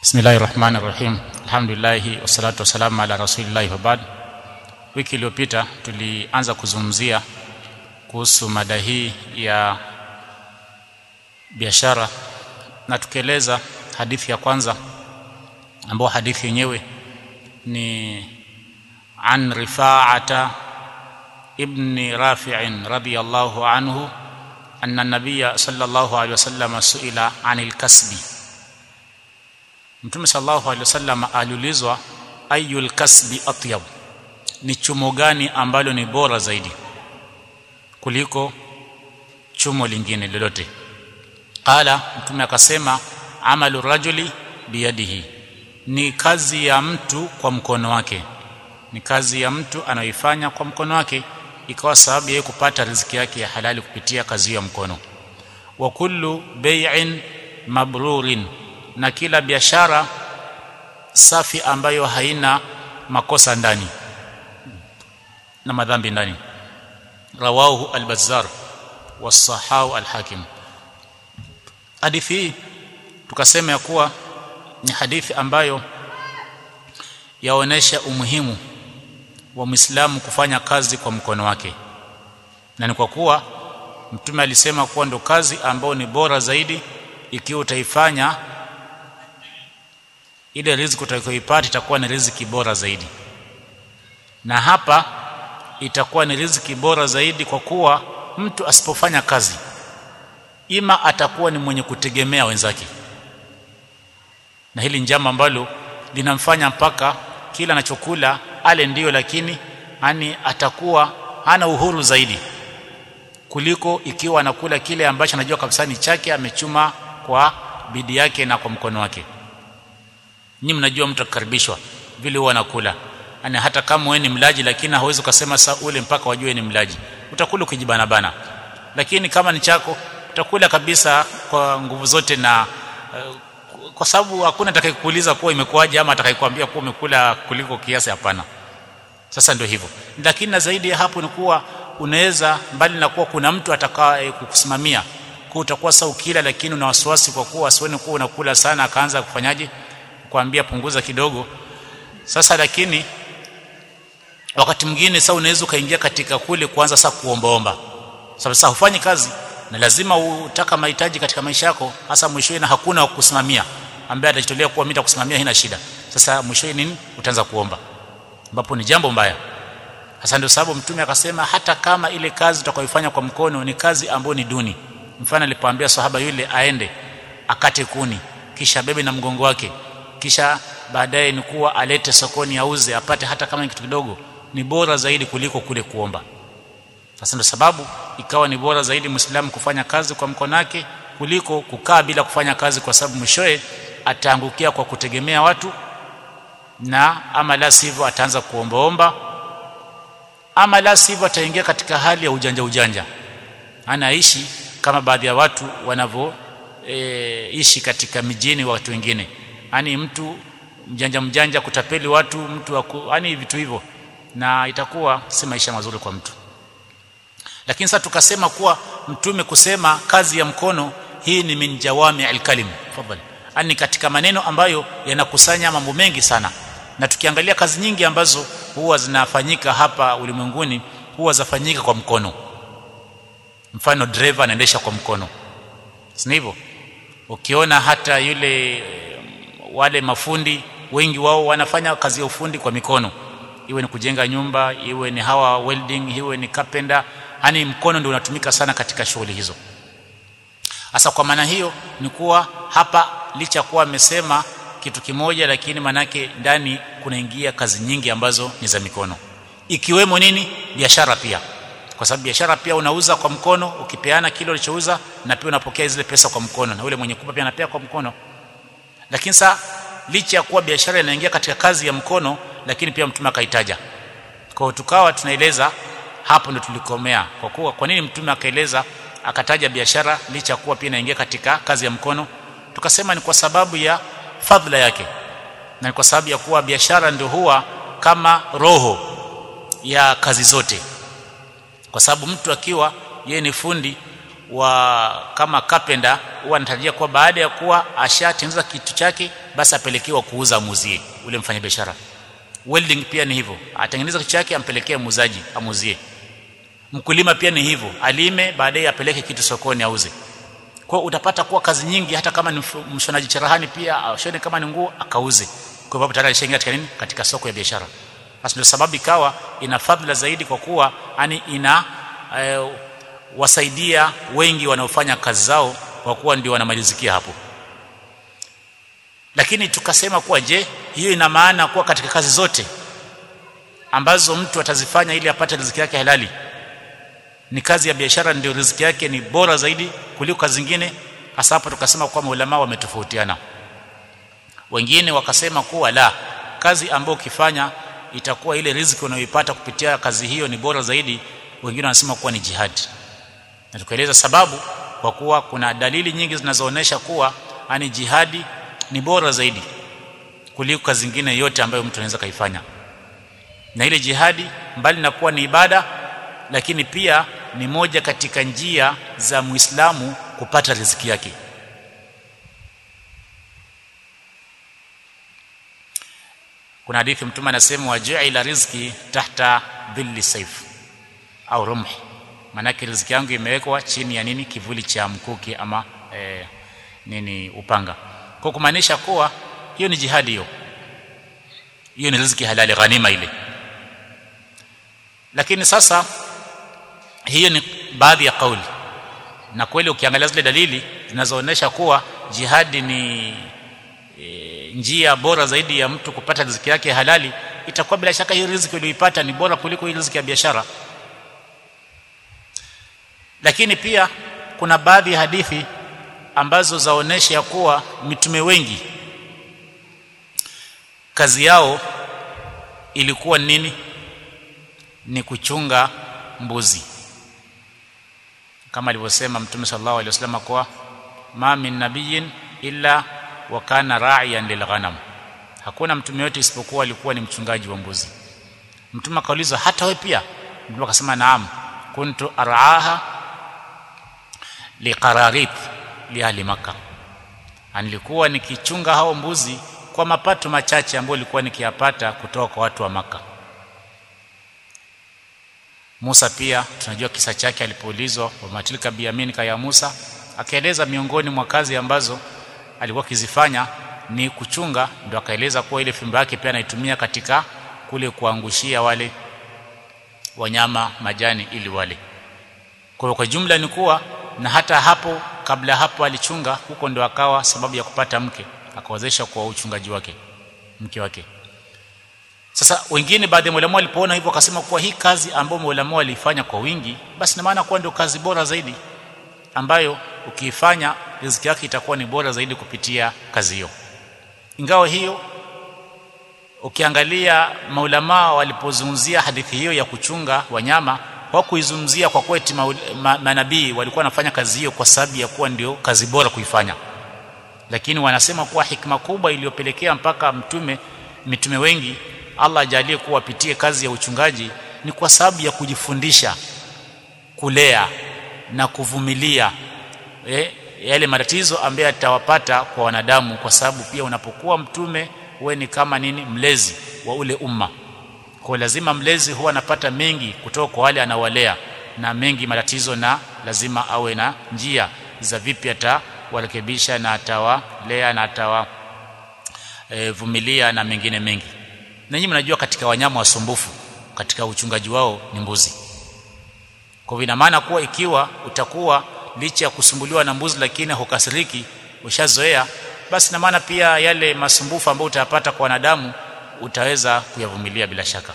Bismillahir Rahmanir Rahim. Alhamdulillah wassalatu wassalamu ala rasulillah wa ba'd. Wiki iliyopita tulianza kuzungumzia kuhusu mada hii ya biashara na tukieleza hadithi ya kwanza ambayo hadithi yenyewe ni an Rifa'ata ibn Rafi'in radiyallahu anhu anna nabiyya sallallahu alayhi wasallam suila anil kasbi Mtume sallallahu alaihi wasallam aliulizwa ayul kasbi atyab ni chumo gani ambalo ni bora zaidi kuliko chumo lingine lolote qala mtume akasema amalu rajuli biyadihi ni kazi ya mtu kwa mkono wake ni kazi ya mtu anayoifanya kwa mkono wake ikawa sababu yeye kupata riziki yake ya halali kupitia kazi ya mkono wa kullu bai'in mabrurin na kila biashara safi ambayo haina makosa ndani na madhambi ndani rawahu al-bazzar was-sahahu al-hakim hadithi hii tukasema ya kuwa ni hadithi ambayo yaonesha umuhimu wa Muislamu kufanya kazi kwa mkono wake na ni kwa kuwa mtume alisema kuwa ndo kazi ambayo ni bora zaidi ikiwa utaifanya ile riziki utakayoipata itakuwa ni riziki bora zaidi na hapa itakuwa ni riziki bora zaidi kwa kuwa mtu asipofanya kazi ima atakuwa ni mwenye kutegemea wenzake na hili njama ambalo linamfanya mpaka kila anachokula ale ndiyo lakini yani atakuwa hana uhuru zaidi kuliko ikiwa anakula kile ambacho anajua kabisa ni chake amechuma kwa bidii yake na kwa mkono wake Nyinyi mnajua mtu akikaribishwa vile huwa anakula. Yaani hata kama wewe ni mlaji lakini hauwezi ukasema saa ule mpaka wajue ni mlaji. Utakula ukijibana bana. Lakini kama ni chako utakula kabisa kwa nguvu zote na uh, kwa sababu hakuna atakayekuuliza kuwa imekuwaje ama atakayekwambia kuwa umekula kuliko kiasi hapana. Sasa ndio hivyo. Lakini na zaidi ya hapo ni kuwa unaweza mbali na kuwa kuna mtu atakaye kukusimamia kwa utakuwa saa ukila lakini una wasiwasi kwa kuwa asione kuwa unakula sana akaanza kufanyaje kuambia punguza kidogo sasa lakini wakati mwingine sasa unaweza ukaingia katika kule kuanza sasa kuombaomba sababu sasa hufanyi kazi na lazima utaka mahitaji katika maisha yako hasa mwishowe na hakuna wa kusimamia ambaye atajitolea kuwa mimi nitakusimamia hina shida sasa mwishowe nini utaanza kuomba ambapo ni jambo mbaya hasa ndio sababu mtume akasema hata kama ile kazi utakayoifanya kwa mkono ni kazi ambayo ni duni mfano alipoambia sahaba yule aende akate kuni kisha bebe na mgongo wake kisha baadaye ni kuwa alete sokoni auze apate hata kama ni kitu kidogo ni bora zaidi kuliko kule kuomba sasa ndio sababu ikawa ni bora zaidi muislamu kufanya kazi kwa mkono wake kuliko kukaa bila kufanya kazi kwa sababu mwishowe ataangukia kwa kutegemea watu na ama la sivyo ataanza kuombaomba ama la sivyo ataingia katika hali ya ujanja ujanja anaishi kama baadhi ya watu wanavyo e, ishi katika mijini wa watu wengine yani mtu mjanja mjanja kutapeli watu mtu yani vitu hivyo na itakuwa si maisha mazuri kwa mtu lakini sasa tukasema kuwa mtume kusema kazi ya mkono hii ni min jawami alkalim fadhali yani katika maneno ambayo yanakusanya mambo mengi sana na tukiangalia kazi nyingi ambazo huwa zinafanyika hapa ulimwenguni huwa zafanyika kwa mkono mfano driver anaendesha kwa mkono si hivyo ukiona hata yule wale mafundi wengi wao wanafanya kazi ya ufundi kwa mikono iwe ni kujenga nyumba iwe ni hawa welding iwe ni carpenter yani mkono ndio unatumika sana katika shughuli hizo sasa kwa maana hiyo ni kuwa hapa licha kuwa amesema kitu kimoja lakini manake ndani kunaingia kazi nyingi ambazo ni za mikono ikiwemo nini biashara pia kwa sababu biashara pia unauza kwa mkono ukipeana kile ulichouza na pia unapokea zile pesa kwa mkono na yule mwenye kupa pia anapea kwa mkono lakini sa licha ya kuwa biashara inaingia katika kazi ya mkono lakini pia mtume akaitaja kwa tukawa tunaeleza hapo ndo tulikomea kwa kuwa kwa nini mtume akaeleza akataja biashara licha ya kuwa pia inaingia katika kazi ya mkono tukasema ni kwa sababu ya fadhila yake na ni kwa sababu ya kuwa biashara ndio huwa kama roho ya kazi zote kwa sababu mtu akiwa yeye ni fundi wa kama carpenter huwa anatarajia kuwa baada ya kuwa ashatengeneza kitu chake basi apelekewa kuuza amuzie ule mfanyabiashara welding pia ni hivyo atengeneza kitu chake ampelekee muuzaji amuzie mkulima pia ni hivyo alime baadaye apeleke kitu sokoni auze kwa utapata kuwa kazi nyingi hata kama ni mshonaji cherehani pia ashone kama ni nguo akauze kwa sababu tayari alishaingia katika nini katika soko ya biashara basi ndio sababu ikawa ina fadhila zaidi kwa kuwa yani ina eh, wasaidia wengi wanaofanya kazi zao kwa kuwa ndio wanamalizikia hapo lakini tukasema kuwa je hiyo ina maana kuwa katika kazi zote ambazo mtu atazifanya ili apate riziki yake halali ni kazi ya biashara ndio riziki yake ni bora zaidi kuliko kazi zingine hasa hapo tukasema kuwa maulama wametofautiana wengine wakasema kuwa la kazi ambayo ukifanya itakuwa ile riziki unayoipata kupitia kazi hiyo ni bora zaidi wengine wanasema kuwa ni jihadi na tukaeleza sababu kwa kuwa kuna dalili nyingi zinazoonyesha kuwa ani jihadi ni bora zaidi kuliko kazi zingine yote ambayo mtu anaweza kaifanya na ile jihadi mbali na kuwa ni ibada lakini pia ni moja katika njia za Muislamu kupata riziki yake kuna hadithi mtume anasema wajuila riziki tahta dhilli saif au rumh maanake riziki yangu imewekwa chini ya nini kivuli cha mkuki ama eh, nini upanga kwa kumaanisha kuwa hiyo ni jihadi hiyo hiyo ni riziki halali ghanima ile lakini sasa hiyo ni baadhi ya kauli na kweli ukiangalia zile dalili zinazoonyesha kuwa jihadi ni e, njia bora zaidi ya mtu kupata riziki yake halali itakuwa bila shaka hii riziki uliyoipata ni bora kuliko hii riziki ya biashara lakini pia kuna baadhi ya hadithi ambazo zaonesha ya kuwa mitume wengi kazi yao ilikuwa nini ni kuchunga mbuzi kama alivyosema mtume sallallahu alaihi wasallam kwa ma min nabiyin illa wa kana ra'iyan lilghanam hakuna mtume yote isipokuwa alikuwa ni mchungaji wa mbuzi mtume akauliza hata wewe pia mtume akasema naam kuntu ar'aha liqararit li ahli makkah nilikuwa nikichunga hao mbuzi kwa mapato machache ambayo nilikuwa nikiyapata kutoka kwa watu wa maka Musa pia tunajua kisa chake alipoulizwa wa matilka biyaminika ya Musa akaeleza miongoni mwa kazi ambazo alikuwa akizifanya ni kuchunga ndio akaeleza kuwa ile fimbo yake pia anaitumia katika kule kuangushia wale wanyama majani ili wale kwa kwa jumla ni kuwa na hata hapo kabla hapo alichunga huko ndio akawa sababu ya kupata mke akawezesha kwa uchungaji wake mke wake sasa wengine baadhi ya maulama walipoona hivyo wakasema kuwa hii kazi ambayo maulama walifanya kwa wingi basi na maana kuwa ndio kazi bora zaidi ambayo ukiifanya riziki yake itakuwa ni bora zaidi kupitia kazi hiyo ingawa hiyo ukiangalia maulama walipozungumzia hadithi hiyo ya kuchunga wanyama hawakuizungumzia kwa kweti ma, manabii walikuwa wanafanya kazi hiyo kwa sababu ya kuwa ndio kazi bora kuifanya lakini wanasema kuwa hikma kubwa iliyopelekea mpaka mtume mitume wengi Allah ajalie kuwa wapitie kazi ya uchungaji ni kwa sababu ya kujifundisha kulea na kuvumilia eh, yale matatizo ambayo atawapata kwa wanadamu kwa sababu pia unapokuwa mtume wewe ni kama nini mlezi wa ule umma kwa lazima mlezi huwa anapata mengi kutoka kwa wale anawalea na mengi matatizo na lazima awe na njia za vipi atawarekebisha na atawalea na atawa e, vumilia na mengine mengi na nyinyi mnajua katika wanyama wasumbufu katika uchungaji wao ni mbuzi kwa hivyo ina maana kuwa ikiwa utakuwa licha ya kusumbuliwa na mbuzi lakini hukasiriki ushazoea basi na maana pia yale masumbufu ambayo utayapata kwa wanadamu utaweza kuyavumilia bila shaka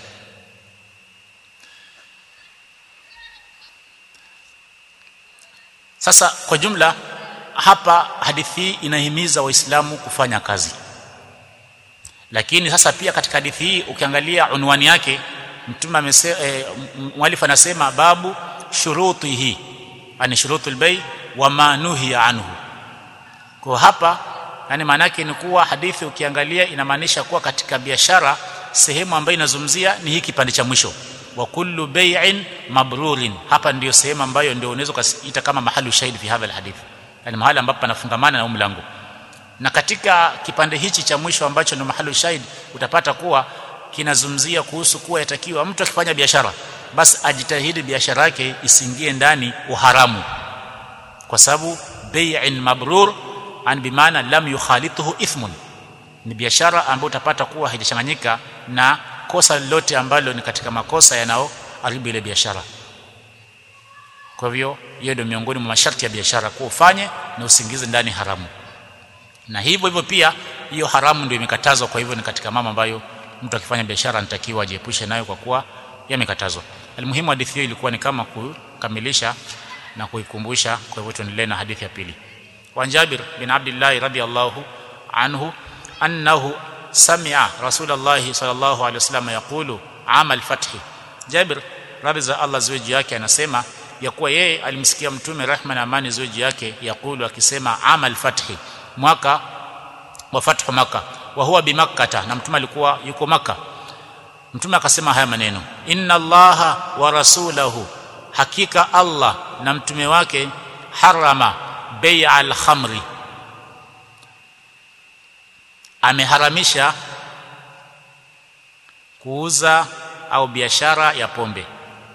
sasa kwa jumla hapa hadithi hii inahimiza waislamu kufanya kazi lakini sasa pia katika hadithi hii ukiangalia unwani yake mtume amesema e, mwalifu anasema babu shurutihi ani shurutul bay wa ma nuhiya anhu kwa hapa yani maana yake ni kuwa hadithi ukiangalia inamaanisha kuwa katika biashara sehemu ambayo inazungumzia ni hii kipande cha mwisho wa kullu bay'in mabrurin hapa ndio sehemu ambayo ndio unaweza kuita kama mahali shahidi fi hadha alhadith yani mahali ambapo panafungamana na mlango na katika kipande hichi cha mwisho ambacho ndio mahali shahidi utapata kuwa kinazungumzia kuhusu kuwa yatakiwa mtu akifanya biashara basi ajitahidi biashara yake isiingie ndani uharamu kwa sababu bay'in mabrur an bimaana lam yukhalituhu ithmun ni biashara ambayo utapata kuwa haijachanganyika na kosa lolote ambalo ni katika makosa yanayoharibu ile biashara kwa hivyo hiyo ndio miongoni mwa masharti ya biashara kuwa ufanye na usingize ndani haramu na hivyo hivyo pia hiyo haramu ndio imekatazwa kwa hivyo ni katika mama ambayo mtu akifanya biashara anatakiwa ajiepushe nayo kwa kuwa yamekatazwa almuhimu hadithi hiyo ilikuwa ni kama kukamilisha na kuikumbusha kwa hivyo tuendelee na hadithi ya pili wa Jabir bin Abdullah radhiyallahu anhu annahu sami'a Rasulullah sallallahu alaihi wasallam yaqulu amal fathi Jabir radhi za Allah ziwe juu yake anasema ya kuwa yeye alimsikia mtume rehma na amani ziwe juu yake yakulu akisema amal fathi mwaka wa fathu maka wa huwa bimakkata na mtume alikuwa yuko maka mtume akasema haya maneno inna allaha wa rasulahu hakika allah na mtume wake harama bai'a al-khamri ameharamisha kuuza au biashara ya pombe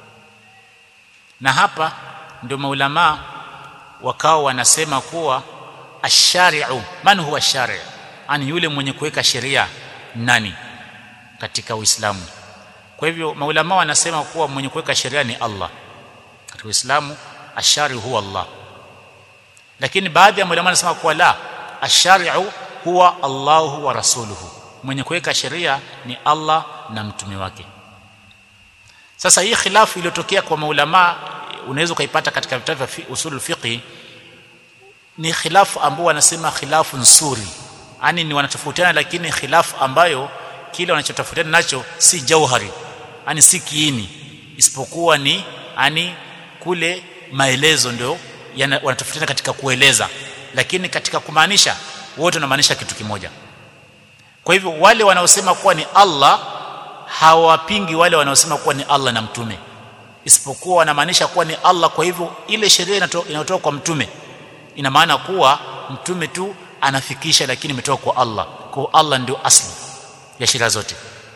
na hapa ndio maulama wakao wanasema kuwa ashari'u man huwa shari' ani yule mwenye kuweka sheria nani katika Uislamu kwa hivyo maulama wanasema kuwa mwenye kuweka sheria ni Allah katika Uislamu ashari huwa Allah lakini baadhi ya maulama wanasema kuwa la ashari'u huwa Allahu wa rasuluhu mwenye kuweka sheria ni Allah na mtume wake sasa hii khilafu iliyotokea kwa maulama unaweza ukaipata katika vitabu vya usulul fiqh ni khilafu ambao wanasema khilafu nzuri yani ni wanatofautiana lakini khilafu ambayo kile wanachotofautiana nacho si jauhari yani si kiini isipokuwa ni yani kule maelezo ndio wanatofautiana katika kueleza lakini katika kumaanisha wote wanamaanisha kitu kimoja kwa hivyo wale wanaosema kuwa ni Allah hawapingi wale wanaosema kuwa ni Allah na mtume isipokuwa wanamaanisha kuwa ni Allah kwa hivyo ile sheria inayotoka kwa mtume ina maana kuwa mtume tu anafikisha lakini imetoka kwa Allah kwa Allah ndio asli ya sheria zote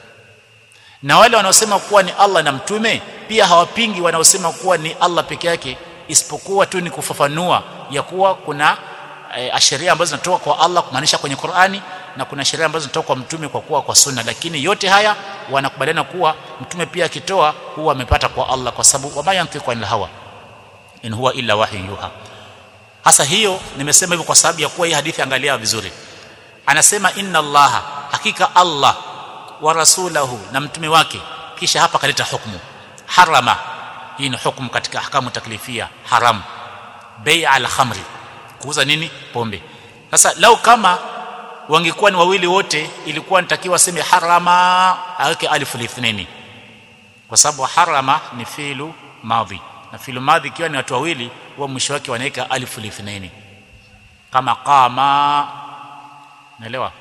na wale wanaosema kuwa ni Allah na mtume pia hawapingi wanaosema kuwa ni Allah peke yake isipokuwa tu ni kufafanua ya kuwa kuna e, sheria ambazo zinatoka kwa Allah kumaanisha kwenye Qur'ani na kuna sheria ambazo zinatoka kwa mtume kwa kuwa kwa sunna lakini yote haya wanakubaliana kuwa mtume pia akitoa huwa amepata kwa Allah kwa sababu wama yantiqu anil hawa in huwa illa wahyu yuha hasa hiyo nimesema hivyo kwa sababu ya kuwa hii hadithi angalia vizuri anasema inna allaha hakika allah wa rasulahu na mtume wake kisha hapa kaleta hukumu harama hii ni hukumu katika ahkamu taklifia haram bei al khamri kuuza nini pombe sasa lau kama wangekuwa ni wawili wote ilikuwa nitakiwa seme harama aweke alifu lithnaini kwa sababu harama ni filu madhi na filu madhi ikiwa ni watu wawili huwa mwisho wake wanaweka alifu lithnaini kama qama naelewa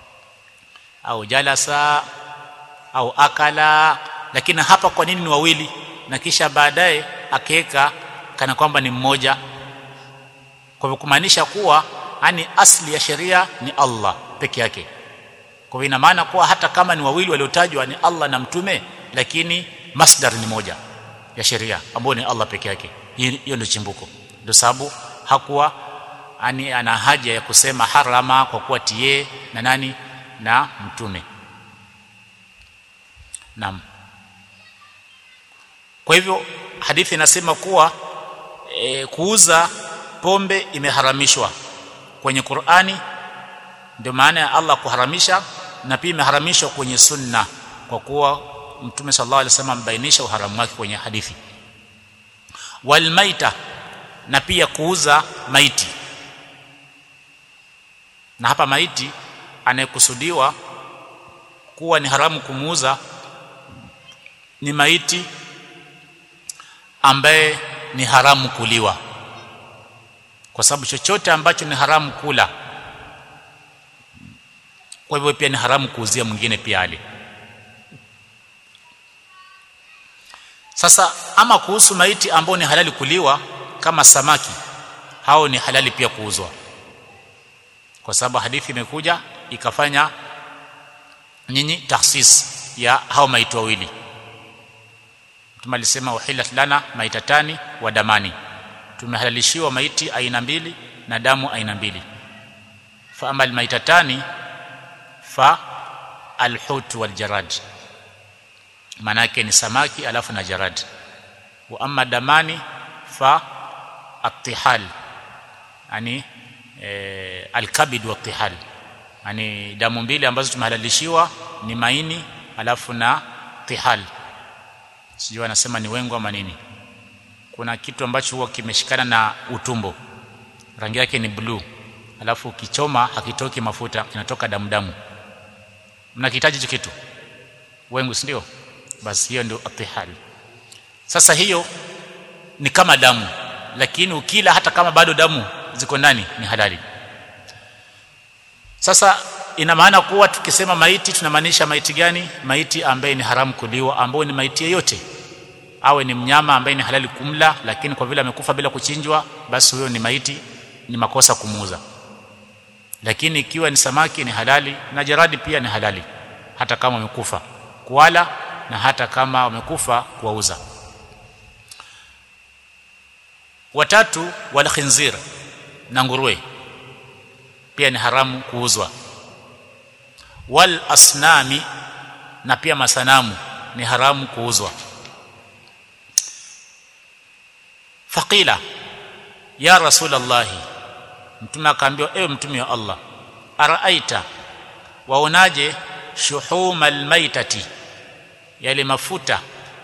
au jalasa au akala lakini hapa kwa nini ni wawili na kisha baadaye akaweka kana kwamba ni mmoja kwa hivyo kumaanisha kuwa yani asli ya sheria ni Allah peke yake kwa hivyo ina maana kuwa hata kama ni wawili waliotajwa ni Allah na mtume lakini masdar ni moja ya sheria ambayo ni Allah peke yake hiyo ndio chimbuko ndio sababu hakuwa ani ana haja ya kusema harama kwa kuwa tie na nani na mtume naam kwa hivyo hadithi inasema kuwa e, kuuza pombe imeharamishwa kwenye Qur'ani ndio maana ya Allah kuharamisha na pia imeharamishwa kwenye sunna kwa kuwa mtume sallallahu alaihi wasallam ambainisha uharamu wake kwenye hadithi walmaita na pia kuuza maiti na hapa maiti anayekusudiwa kuwa ni haramu kumuuza ni maiti ambaye ni haramu kuliwa kwa sababu chochote ambacho ni haramu kula kwa hivyo pia ni haramu kuuzia mwingine pia ale sasa ama kuhusu maiti ambao ni halali kuliwa kama samaki hao ni halali pia kuuzwa kwa sababu hadithi imekuja ikafanya nyinyi tahsis ya hao maiti wawili Mtume alisema uhilat lana maitatani wa damani tumehalalishiwa maiti aina mbili na damu aina mbili fa amal maitatani fa alhut wal jarad manake ni samaki alafu na jarad wa amma damani fa atihal yani e, alkabid wa tihal yani damu mbili ambazo tumehalalishiwa ni maini alafu na tihal sijui anasema ni wengo ama nini kuna kitu ambacho huwa kimeshikana na utumbo rangi yake ni blue alafu kichoma hakitoki mafuta kinatoka damu damu mnakihitaji hicho kitu wengu si ndio basi hiyo ndio atihal sasa hiyo ni kama damu lakini ukila hata kama bado damu ziko ndani ni halali sasa ina maana kuwa tukisema maiti tunamaanisha maiti gani maiti ambaye ni haramu kuliwa ambayo ni maiti yeyote awe ni mnyama ambaye ni halali kumla lakini kwa vile amekufa bila kuchinjwa basi huyo ni maiti ni makosa kumuuza lakini ikiwa ni samaki ni halali na jaradi pia ni halali hata kama wamekufa kuwala na hata kama wamekufa kuwauza watatu wal khinzir na nguruwe pia ni haramu kuuzwa wal asnami na pia masanamu ni haramu kuuzwa faqila ya rasulullah mtume akaambiwa ewe mtume wa Allah araaita waonaje shuhumal maitati yale mafuta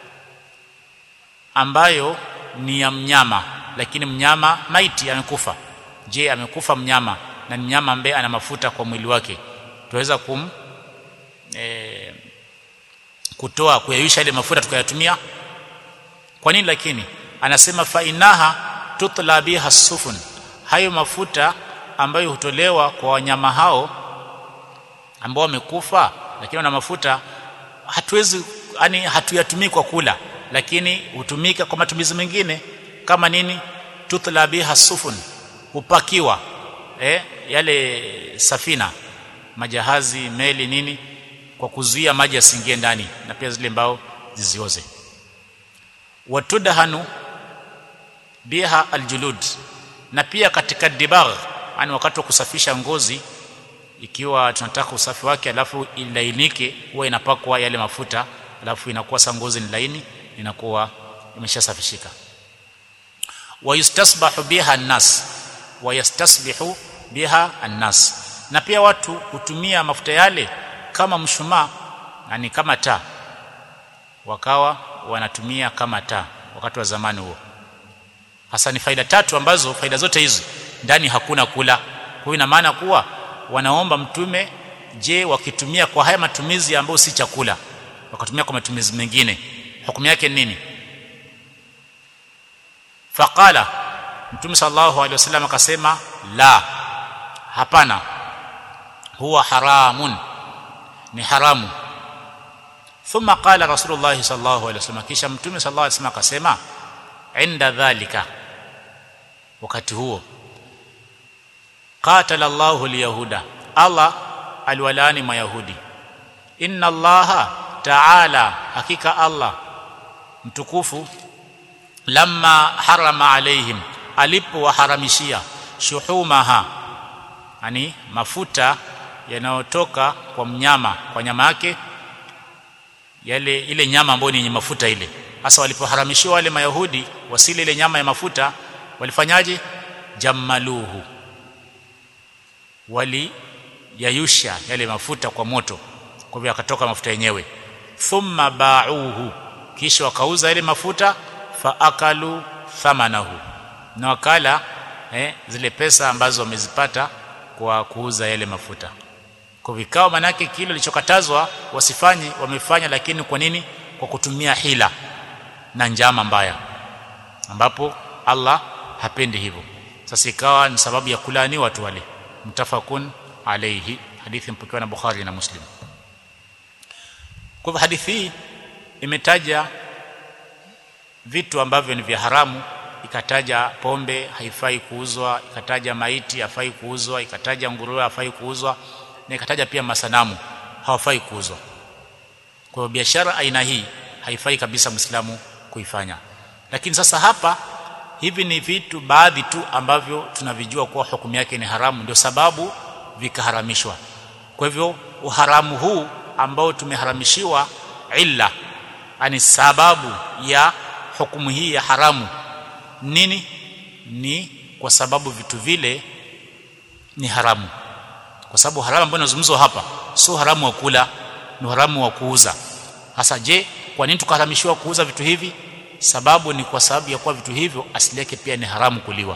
ambayo ni ya mnyama lakini mnyama maiti amekufa je amekufa mnyama na ni mnyama ambaye ana mafuta kwa mwili wake tuweza kum e, kutoa kuyayusha ile mafuta tukayatumia kwa nini lakini anasema fa inaha tutla biha sufun hayo mafuta ambayo hutolewa kwa wanyama hao ambao wamekufa lakini wana mafuta hatuwezi yani hatuyatumii kwa kula lakini hutumika kwa matumizi mengine kama nini tutla biha sufun hupakiwa eh, yale safina majahazi meli nini kwa kuzuia maji yasiingie ndani na pia zile mbao zizioze watudhanu biha aljulud na pia katika dibagh yani wakati wa kusafisha ngozi ikiwa tunataka usafi wake alafu ilainike huwa inapakwa yale mafuta alafu inakuwa sa ngozi ni laini inakuwa imeshasafishika wayustasbahu biha an-nas wayastasbihu biha an-nas na pia watu hutumia mafuta yale kama mshumaa yani kama taa wakawa wanatumia kama taa wakati wa zamani huo hasa ni faida tatu ambazo faida zote hizi ndani hakuna kula kwa hiyo ina maana kuwa wanaomba mtume je wakitumia kwa haya matumizi ambayo si chakula wakatumia kwa matumizi mengine hukumu yake ni nini faqala mtume sallallahu alaihi wasallam akasema la hapana huwa haramun ni haramu thumma qala rasulullah sallallahu alaihi wasallam kisha mtume sallallahu alaihi wasallam akasema inda dhalika wakati huo qatala Allahu alyahuda Allah aliwalaani mayahudi inna allaha ta'ala hakika Allah mtukufu lamma harama alaihim alipowaharamishia shuhumaha yani mafuta yanayotoka kwa mnyama kwa nyama yake yale ile nyama ambayo ni yenye mafuta ile hasa walipoharamishiwa wale mayahudi wasile ile nyama ya mafuta walifanyaje jammaluhu wali yayusha yale mafuta kwa moto kwa hivyo akatoka mafuta yenyewe thumma ba'uhu kisha wakauza ile mafuta fa akalu thamanahu na wakala eh, zile pesa ambazo wamezipata kwa kuuza yale mafuta kwa vikao manake kile kilichokatazwa wasifanye wamefanya lakini kwa nini kwa kutumia hila na njama mbaya ambapo Allah hapendi hivyo sasa ikawa ni sababu ya kulani watu wale mtafakun alayhi hadithi mpokewa na Bukhari na Muslim kwa hivyo hadithi hii imetaja vitu ambavyo ni vya haramu ikataja pombe haifai kuuzwa ikataja maiti hafai kuuzwa ikataja nguruwe hafai kuuzwa na ikataja pia masanamu hawafai kuuzwa kwa hiyo biashara aina hii haifai kabisa Muislamu kuifanya lakini sasa hapa hivi ni vitu baadhi tu ambavyo tunavijua kuwa hukumu yake ni haramu ndio sababu vikaharamishwa kwa hivyo uharamu huu ambao tumeharamishiwa illa ani sababu ya hukumu hii ya haramu nini ni kwa sababu vitu vile ni haramu kwa sababu haramu ambayo inazungumzwa hapa sio haramu wa kula ni haramu wa kuuza hasa je kwa nini tukaharamishiwa kuuza vitu hivi sababu ni kwa sababu ya kuwa vitu hivyo asili yake pia ni haramu kuliwa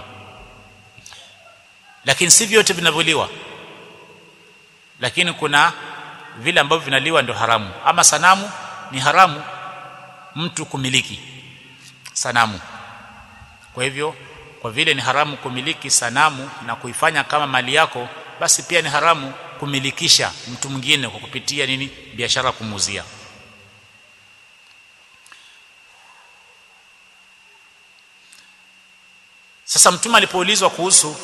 lakini si vyote vinavyoliwa lakini kuna vile ambavyo vinaliwa ndio haramu ama sanamu ni haramu mtu kumiliki sanamu kwa hivyo kwa vile ni haramu kumiliki sanamu na kuifanya kama mali yako basi pia ni haramu kumilikisha mtu mwingine kwa kupitia nini biashara kumuuzia sasa mtume alipoulizwa kuhusu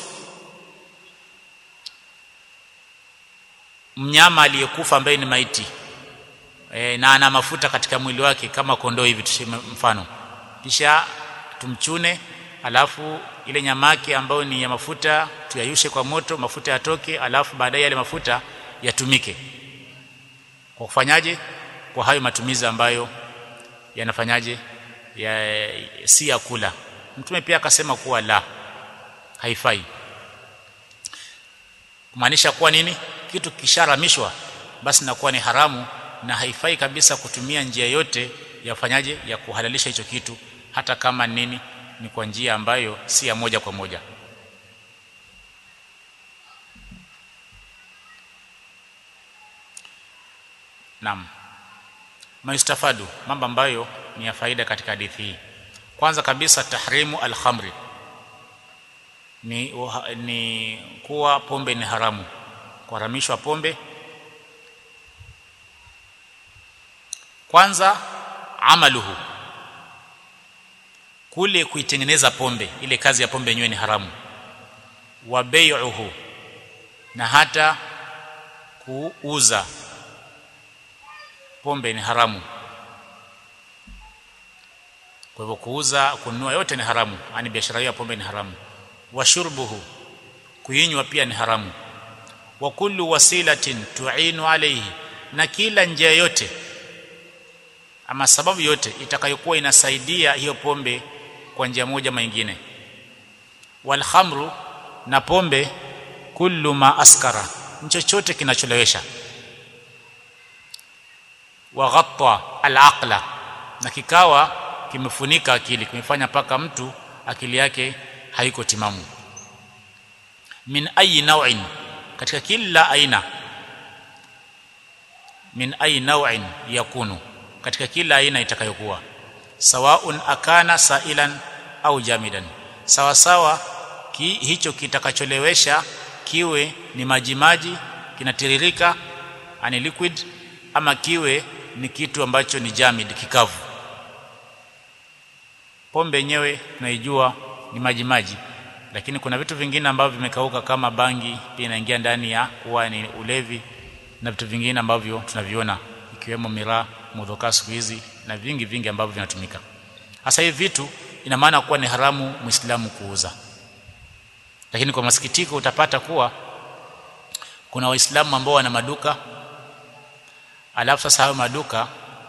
mnyama aliyekufa ambaye ni maiti e, na ana mafuta katika mwili wake kama kondoo hivi tushime mfano kisha tumchune alafu ile nyama yake ambayo ni ya mafuta tuyayushe kwa moto mafuta yatoke alafu baadaye yale mafuta yatumike kwa kufanyaje kwa hayo matumizi ambayo yanafanyaje ya, si ya kula mtume pia akasema kuwa la haifai kumaanisha kuwa nini kitu kisharamishwa basi nakuwa ni haramu na haifai kabisa kutumia njia yote ya fanyaje ya kuhalalisha hicho kitu hata kama nini ni kwa njia ambayo si ya moja kwa moja Naam. Maistafadu mambo ambayo ni ya faida katika hadithi hii. Kwanza kabisa tahrimu al-khamri. Ni, uha, ni kuwa pombe ni haramu. Kuharamishwa pombe. Kwanza amaluhu. Kule kuitengeneza pombe, ile kazi ya pombe yenyewe ni haramu. Wa bai'uhu. Na hata kuuza pombe ni haramu kwa hivyo kuuza kununua yote ni haramu yani biashara hiyo ya pombe ni haramu washurbuhu kuinywa pia ni haramu wa kullu wasilatin tu'inu alayhi na kila njia yote ama sababu yote itakayokuwa inasaidia hiyo pombe kwa njia moja ama nyingine wal khamru na pombe kullu ma askara chochote kinacholewesha wa ghatta al-aqla na kikawa kimefunika akili kimefanya paka mtu akili yake haiko timamu min ayi naw'in katika kila aina min ayi naw'in yakunu katika kila aina itakayokuwa sawaun akana sailan au jamidan sawa sawa ki, hicho kitakacholewesha kiwe ni majimaji kinatiririka ani liquid ama kiwe ni kitu ambacho ni jamid kikavu pombe yenyewe tunaijua ni maji maji lakini kuna vitu vingine ambavyo vimekauka kama bangi pia inaingia ndani ya kuwa ni ulevi na vitu vingine ambavyo tunaviona ikiwemo miraa mudhoka siku hizi na vingi vingi ambavyo vinatumika hasa hivi vitu ina maana kuwa ni haramu muislamu kuuza lakini kwa masikitiko utapata kuwa kuna waislamu ambao wana maduka alafu sasa hayo maduka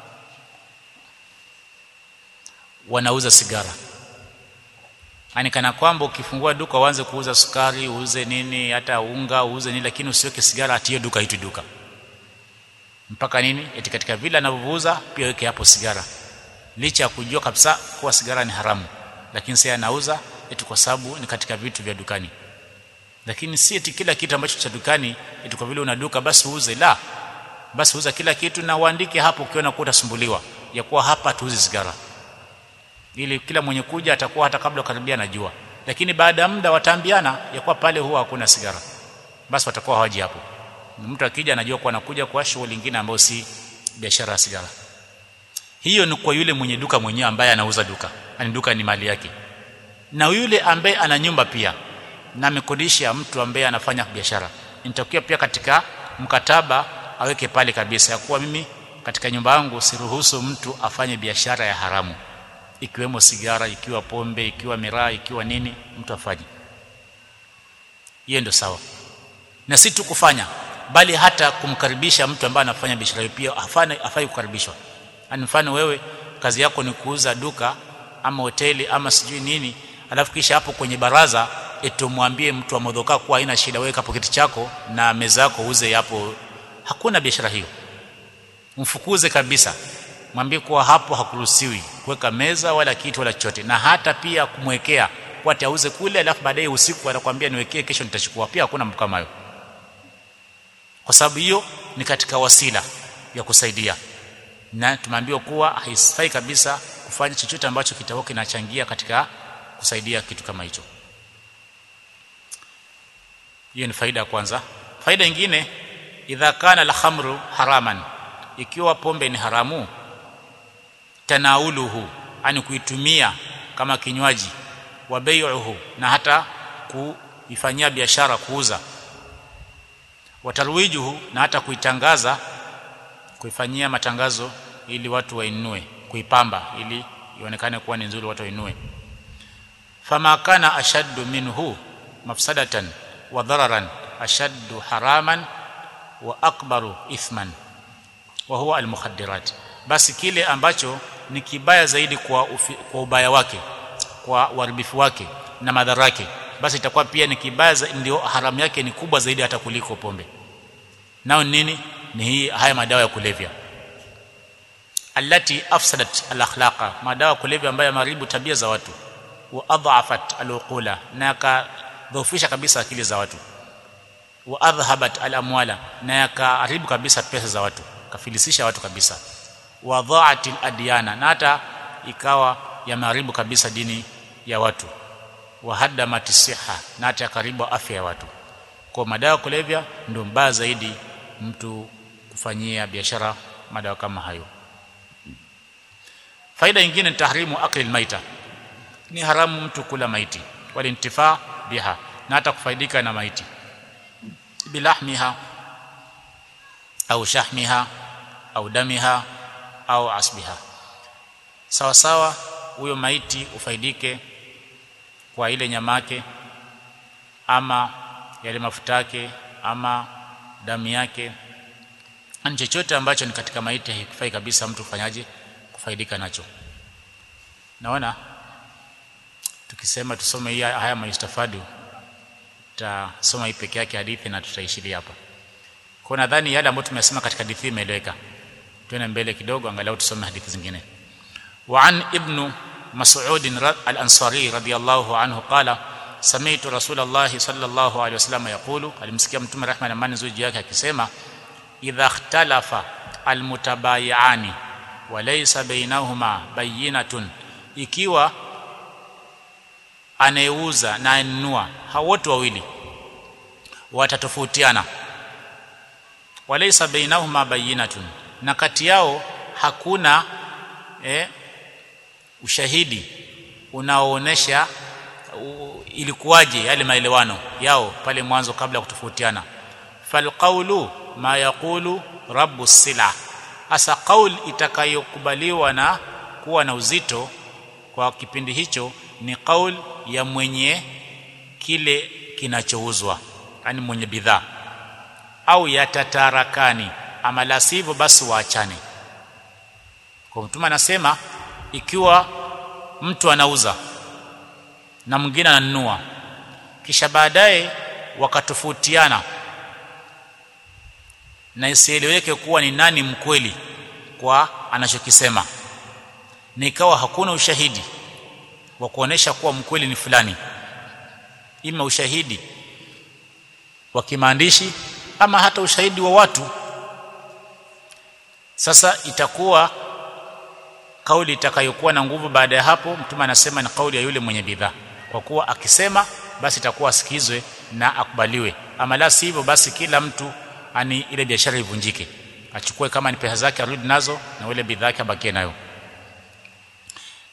wanauza sigara yani kana kwamba ukifungua duka uanze kuuza sukari uuze nini hata unga uuze nini lakini usiweke sigara ati hiyo duka hitu duka mpaka nini eti katika vile anavyouza pia weke hapo sigara licha ya kujua kabisa kuwa sigara ni haramu lakini sasa anauza eti kwa sababu ni katika vitu vya dukani lakini si eti kila kitu ambacho cha dukani eti kwa vile una duka basi uuze la basi uza kila kitu na uandike hapo ukiona kuwa utasumbuliwa ya kuwa hapa tuuzi sigara ili kila mwenye kuja atakuwa hata kabla karibia anajua lakini baada ya muda wataambiana ya kuwa pale huwa hakuna sigara basi watakuwa hawaji hapo mtu akija anajua kuwa anakuja kwa shughuli nyingine ambayo si biashara ya sigara hiyo ni kwa yule mwenye duka mwenyewe ambaye anauza duka ani duka ni mali yake na yule ambaye ana nyumba pia na amekodisha mtu ambaye anafanya biashara nitakuwa pia katika mkataba aweke pale kabisa ya kuwa mimi katika nyumba yangu siruhusu mtu afanye biashara ya haramu ikiwemo sigara ikiwa pombe ikiwa miraa ikiwa nini mtu afanye hiyo ndio sawa na si tu kufanya bali hata kumkaribisha mtu ambaye anafanya biashara hiyo pia afanye afai kukaribishwa yani mfano wewe kazi yako ni kuuza duka ama hoteli ama sijui nini alafu kisha hapo kwenye baraza etumwambie mtu wa modhoka kuwa haina shida weka poketi chako na meza yako uze hapo hakuna biashara hiyo mfukuze kabisa mwambie kuwa hapo hakuruhusiwi kuweka meza wala kitu wala chochote na hata pia kumwekea kwa auze kule alafu baadaye usiku anakuambia niwekee kesho nitachukua pia hakuna mtu kama hayo kwa sababu hiyo ni katika wasila ya kusaidia na tumeambiwa kuwa haifai kabisa kufanya chochote ambacho kitakuwa kinachangia katika kusaidia kitu kama hicho hiyo ni faida ya kwanza faida nyingine idha kana al-khamru haraman ikiwa pombe ni haramu tanauluhu ani kuitumia kama kinywaji wa bai'uhu na hata kuifanyia biashara kuuza watarwijuhu na hata kuitangaza kuifanyia matangazo ili watu wainue kuipamba ili ionekane kuwa ni nzuri watu wainue fama kana ashaddu minhu mafsadatan wa dararan ashaddu haraman wa akbaru ithman wa huwa almukhaddirat basi kile ambacho ni kibaya zaidi kwa ufi, kwa ubaya wake kwa uharibifu wake na madhara yake basi itakuwa pia ni kibaya ndio haramu yake ni kubwa zaidi hata kuliko pombe nao nini ni hii haya madawa ya kulevya allati afsadat alakhlaqa madawa ya kulevya ambayo yameharibu tabia za watu wa adhafat aluqula na yakadhoofisha kabisa akili za watu wa adhhabat alamwala na yakaharibu kabisa pesa za watu kafilisisha watu kabisa wa dha'at adyana na hata ikawa yameharibu kabisa dini ya watu wa hadamat siha na hata karibu afya ya watu kwa madawa kulevya ndio mbaya zaidi mtu kufanyia biashara madawa kama hayo faida nyingine ni tahrimu akli maita ni haramu mtu kula maiti walintifaa biha na hata kufaidika na maiti bilahmiha au shahmiha au damiha au asbiha sawa sawa huyo maiti ufaidike kwa ile nyama yake ama yale mafuta yake ama damu yake ni chochote ambacho ni katika maiti haikufai kabisa mtu kufanyaje kufaidika nacho naona tukisema tusome hii haya maistafadu tutasoma hii peke yake hadithi na tutaishiria hapa kwa nadhani yale ambayo tumesema katika hadithi imeeleweka tuende mbele kidogo angalau tusome hadithi zingine وعن ابن مسعود الأنصاري رضي الله عنه قال سمعت رسول الله صلى الله عليه وسلم يقول alimsikia mtume rehma na amani zuri yake akisema idha ikhtalafa almutabayiani walaysa bainahuma bayinatun ikiwa anayeuza na anunua hao wote wawili watatofautiana walaysa bainahuma bayinatun na kati yao hakuna eh, ushahidi unaoonesha ilikuwaje yale maelewano yao pale mwanzo kabla ya kutofautiana falqaulu ma yaqulu rabbu sila hasa qaul itakayokubaliwa na kuwa na uzito kwa kipindi hicho ni qaul ya mwenye kile kinachouzwa yani mwenye bidhaa au yatatarakani ama la sivyo basi waachane kwa mtume anasema ikiwa mtu anauza na mwingine ananunua kisha baadaye wakatofautiana na isieleweke kuwa ni nani mkweli kwa anachokisema na ikawa hakuna ushahidi wa kuonesha kuwa mkweli ni fulani ima ushahidi wa kimaandishi ama hata ushahidi wa watu sasa itakuwa kauli itakayokuwa na nguvu baada ya hapo mtume anasema ni kauli ya yule mwenye bidhaa kwa kuwa akisema basi itakuwa asikizwe na akubaliwe ama la sivyo basi kila mtu ani ile biashara ivunjike achukue kama ni pesa zake arudi nazo na ile bidhaa yake abakie nayo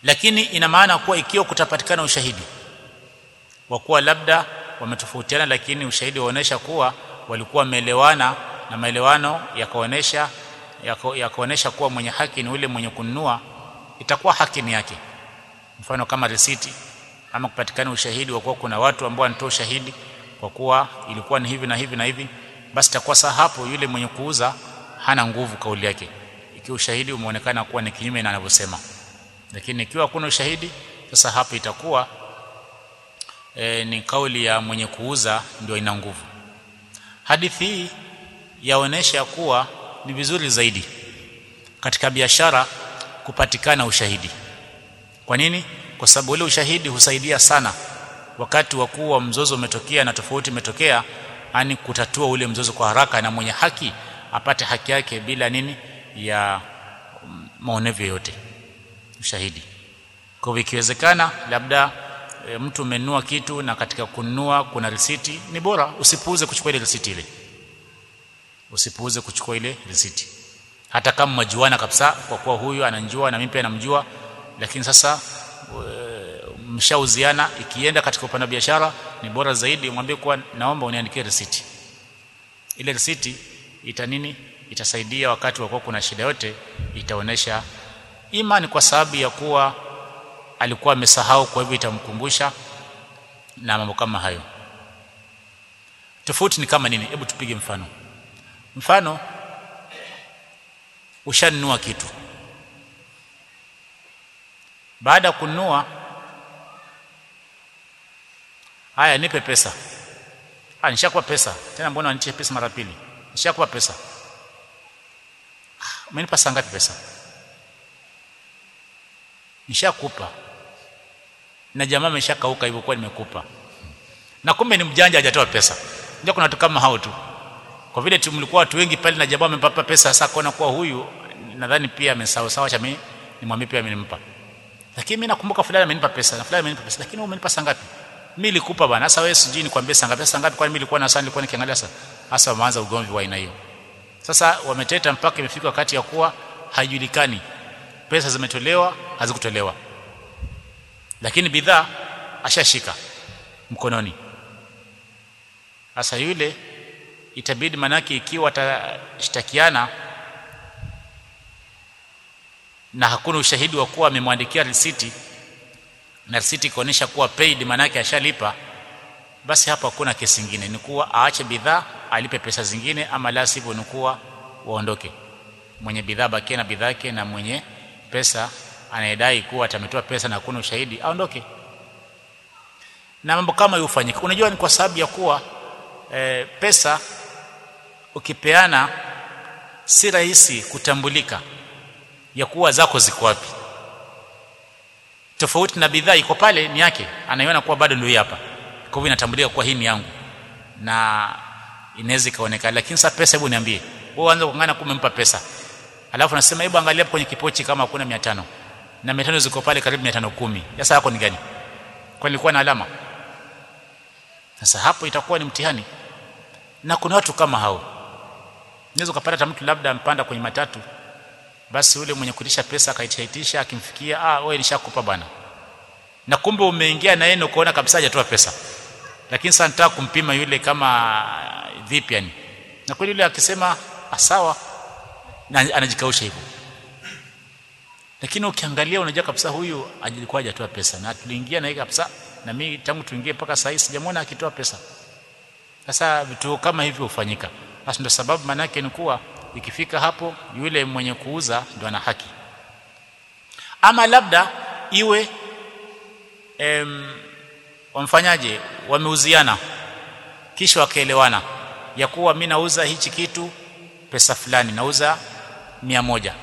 lakini ina maana kuwa ikiwa kutapatikana ushahidi wa kuwa labda wametofautiana lakini ushahidi waonesha kuwa walikuwa wameelewana na maelewano yakaonesha yakaonesha kuwa mwenye haki ni ule mwenye kununua itakuwa haki ni yake mfano kama risiti ama kupatikana ushahidi wa kuwa kuna watu ambao wanatoa ushahidi kwa kuwa ilikuwa ni hivi na hivi na hivi basi itakuwa saa hapo yule mwenye kuuza hana nguvu kauli yake ikiwa ushahidi umeonekana kuwa ni kinyume na anavyosema lakini ikiwa hakuna ushahidi sasa hapo itakuwa e, ni kauli ya mwenye kuuza ndio ina nguvu hadithi hii yaonesha kuwa ni vizuri zaidi katika biashara kupatikana ushahidi kwa nini kwa sababu ule ushahidi husaidia sana wakati wa kuwa mzozo umetokea na tofauti imetokea ani kutatua ule mzozo kwa haraka na mwenye haki apate haki yake bila nini ya maonevu yoyote ushahidi kwa hivyo ikiwezekana labda e, mtu umenunua kitu na katika kununua kuna risiti ni bora usipuuze kuchukua ile risiti ile usipuuze kuchukua ile risiti hata kama mwajuana kabisa kwa kuwa huyu ananjua na mimi pia namjua lakini sasa mshauziana ikienda katika upande wa biashara ni bora zaidi umwambie kuwa naomba uniandikie risiti ile risiti ita nini itasaidia wakati wa kuwa kuna shida yote itaonesha ima ni kwa sababu ya kuwa alikuwa amesahau kwa hivyo itamkumbusha na mambo kama hayo tofauti ni kama nini hebu tupige mfano mfano ushanunua kitu baada ya kununua haya nipe pesa ah nishakupa pesa tena mbona wanitie pesa mara pili nishakupa pesa umenipa saa ngapi pesa nishakupa na jamaa ameshakauka hivyo kwa nimekupa na kumbe ni mjanja hajatoa pesa ndio kuna watu kama hao tu kwa vile tumlikuwa watu wengi pale na jamaa amempapa pesa sasa kuona kuwa huyu nadhani pia amesahau sawa cha mimi nimwambie pia amenimpa lakini mimi nakumbuka fulani amenipa pesa na fulani amenipa pesa lakini wewe umenipa saa ngapi mimi nilikupa bwana sasa wewe sijui nikwambie saa ngapi saa ngapi kwani mimi nilikuwa na saa nilikuwa nikiangalia sasa hasa wameanza ugomvi wa aina hiyo sasa wameteta mpaka imefika wakati ya kuwa haijulikani pesa zimetolewa hazikutolewa lakini bidhaa ashashika mkononi sasa yule itabidi manake ikiwa atashtakiana na hakuna ushahidi wa kuwa amemwandikia risiti na risiti ikaonyesha kuwa paid manake ashalipa basi hapa hakuna kesi nyingine ni kuwa aache bidhaa alipe pesa zingine ama la sivyo ni kuwa waondoke mwenye bidhaa bakie na bidhaa yake na mwenye pesa anayedai kuwa atametoa pesa na hakuna ushahidi aondoke na mambo kama hiyo hufanyika unajua ni kwa sababu ya kuwa e, pesa ukipeana si rahisi kutambulika ya kuwa zako ziko wapi tofauti na bidhaa iko pale ni yake anaiona kuwa bado ndio hii hapa kwa hivyo inatambulika kuwa hii ni yangu na inaweza ikaonekana lakini sasa pesa hebu niambie wewe anza kungana kumempa pesa alafu nasema hebu angalia kwenye kipochi kama hakuna 500 na 500 ziko pale karibu 510 sasa yako ni gani kwa nilikuwa na alama sasa hapo itakuwa ni mtihani na kuna watu kama hao unaweza kupata mtu labda mpanda kwenye matatu basi yule mwenye kutisha pesa akaitaitisha akimfikia ah wewe nishakupa bwana na kumbe umeingia na yeye ukaona kabisa hajatoa pesa lakini sasa nataka kumpima yule kama vipi yani na kweli yule akisema sawa na anajikausha hivyo lakini ukiangalia unajua kabisa huyu alikuwa hajatoa pesa na tuliingia na yeye kabisa na mimi tangu tuingie mpaka sasa sijamwona akitoa pesa sasa vitu kama hivyo hufanyika basi ndio sababu maana yake ni kuwa ikifika hapo yule mwenye kuuza ndio ana haki ama labda iwe em, wamfanyaje wameuziana kisha wakaelewana ya kuwa mimi nauza hichi kitu pesa fulani nauza mia moja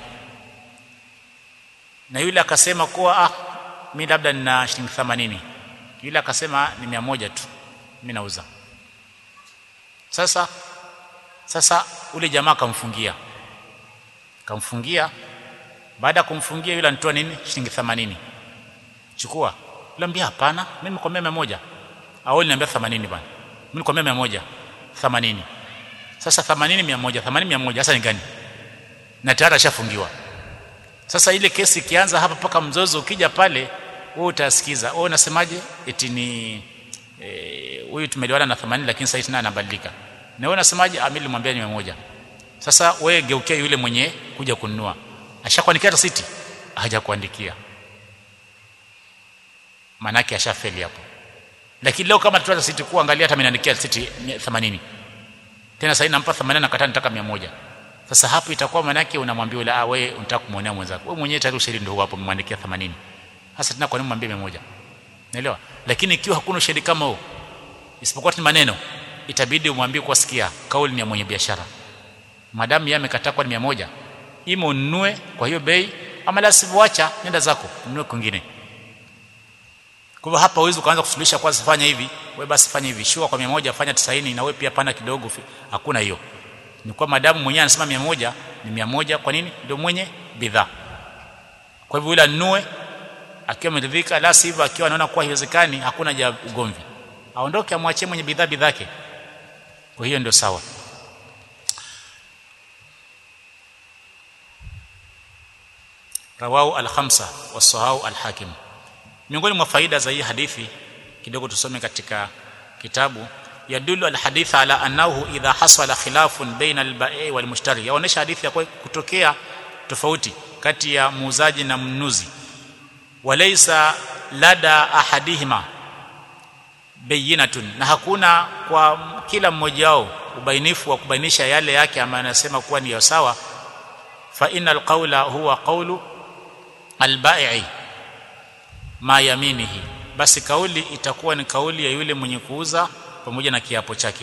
na yule akasema kuwa ah mimi labda nina shilingi 80 yule akasema ni mia moja tu mimi nauza sasa sasa ule jamaa akamfungia akamfungia baada ya kumfungia yule anatoa nini shilingi 80 chukua niambia hapana mimi nikwambia 100 au niambia 80 bwana mimi nikwambia 100 80 sasa 80 100 80 100 sasa ni gani na tayari ashafungiwa sasa ile kesi ikianza hapa mpaka mzozo ukija pale wewe utasikiza wewe unasemaje eti ni huyu e, tumeliwana na 80 lakini sasa tena anabadilika na wewe unasemaje amili nilimwambia ni 100 sasa wewe geukia yule mwenye kuja kununua ashakuandikia risiti hajakuandikia manake ashafeli hapo lakini leo kama tutoa risiti kuu angalia hata ameniandikia risiti 80 tena sasa nampa 80 na kataa nataka 100 sasa hapo itakuwa manake unamwambia yule ah wewe unataka kumuonea mwenzako wewe mwenyewe tayari ushahidi ndio hapo umemwandikia 80 sasa tena kwa nini mwambie 100 naelewa lakini ikiwa hakuna ushahidi kama huo isipokuwa ni maneno itabidi umwambie kwa sikia kauli ni ya mwenye biashara madamu yeye amekataa kwa 100 ima ununue kwa hiyo bei ama la sivyoacha nenda zako ununue kwingine kwa hivyo hapa huwezi kuanza kusuluhisha kwanza fanya hivi wewe basi fanya hivi shua kwa 100 fanya 90 na wewe pia pana kidogo hakuna hiyo ni kwa madamu mwenyewe anasema 100 ni 100 kwa nini ndio mwenye bidhaa kwa hivyo yule anunue akiwa ameridhika la sivyo akiwa anaona kuwa haiwezekani hakuna ja ugomvi aondoke amwachie mwenye bidhaa bidhake kwa hiyo ndio sawa rawahu al-khamsa wasahau al-hakim miongoni mwa faida za hii hadithi kidogo tusome katika kitabu yadullu al-hadith ala annahu idha hasala khilafun baina al-ba'i wal-mushtari yaonesha hadithi ya kutokea tofauti kati ya muuzaji na mnunuzi walaysa lada ahadihima bayinatun na hakuna kwa kila mmoja wao ubainifu wa kubainisha yale yake ambayo anasema kuwa ni sawa fa innal qawla huwa qawlu al-ba'i ma yaminihi basi kauli itakuwa ni kauli ya yule mwenye kuuza pamoja na kiapo chake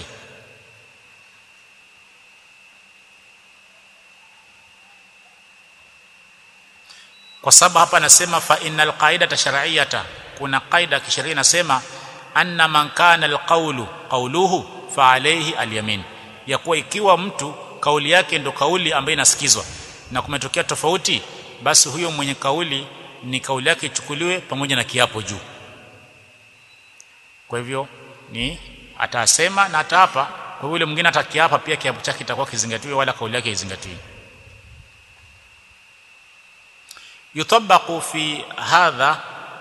kwa sababu hapa anasema fa innal qaidata shar'iyyata kuna qaida kisheria inasema anna man kana alqawlu qawluhu fa alayhi alyamin ya kuwa ikiwa mtu kauli yake ndo kauli ambayo inasikizwa na kumetokea tofauti basi huyo mwenye kauli ni kauli yake ichukuliwe pamoja na kiapo juu kwa hivyo ni atasema na ataapa kwa yule mwingine atakiapa pia kiapo chake kitakuwa kizingatiwe wala kauli yake izingatiwe يطبق في هذا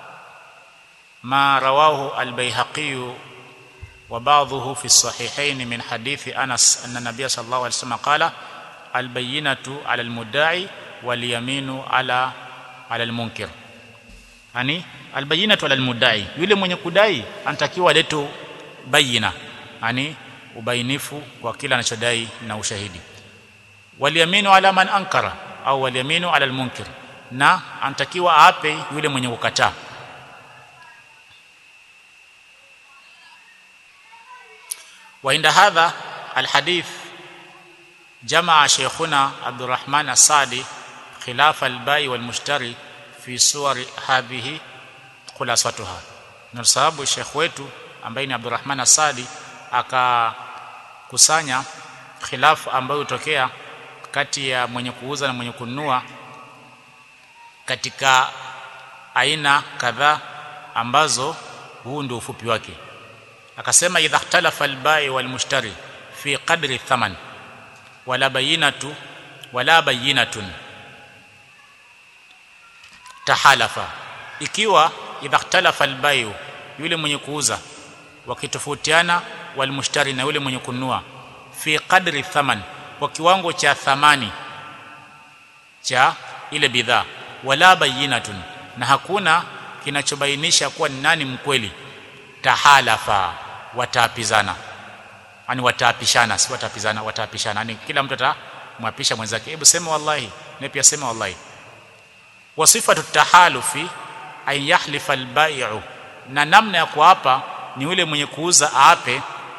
ما رواه البيهقي وبعضه في الصحيحين من حديث أنس أن النبي صلى الله عليه وسلم قال البينة على المدعي واليمين على على المنكر yani albayinatu ala almudai yule mwenye kudai anatakiwa leto bayina yani ubainifu kwa kila anachodai na ushahidi waliyaminu ala man ankara au waliyaminu ala almunkir na anatakiwa aape yule mwenye kukataa وعند هذا الحديث جمع شيخنا عبد الرحمن السعدي خلاف البائع والمشتري fi suwari hadhihi khulasatuha na sababu Sheikh wetu ambaye ni Abdurrahman Asadi akakusanya khilafu ambayo hutokea kati ya mwenye kuuza na mwenye kununua katika aina kadhaa ambazo huu ndio ufupi wake akasema idha ikhtalafa albai walmushtari fi qadri thaman wala bayinatu wala bayinatun tahalafa ikiwa idha ikhtalafa albayu yule mwenye kuuza wakitofautiana walmushtari na yule mwenye kununua fi qadri thaman kwa kiwango cha thamani cha ile bidhaa wala bayinatun na hakuna kinachobainisha kuwa ni nani mkweli tahalafa wataapizana yani wataapishana si wataapizana wataapishana yani kila mtu atamwapisha mwenzake hebu sema wallahi na pia sema wallahi wasifatu tahalufi an yahlifa albai'u na namna ya kuapa ni yule mwenye kuuza aape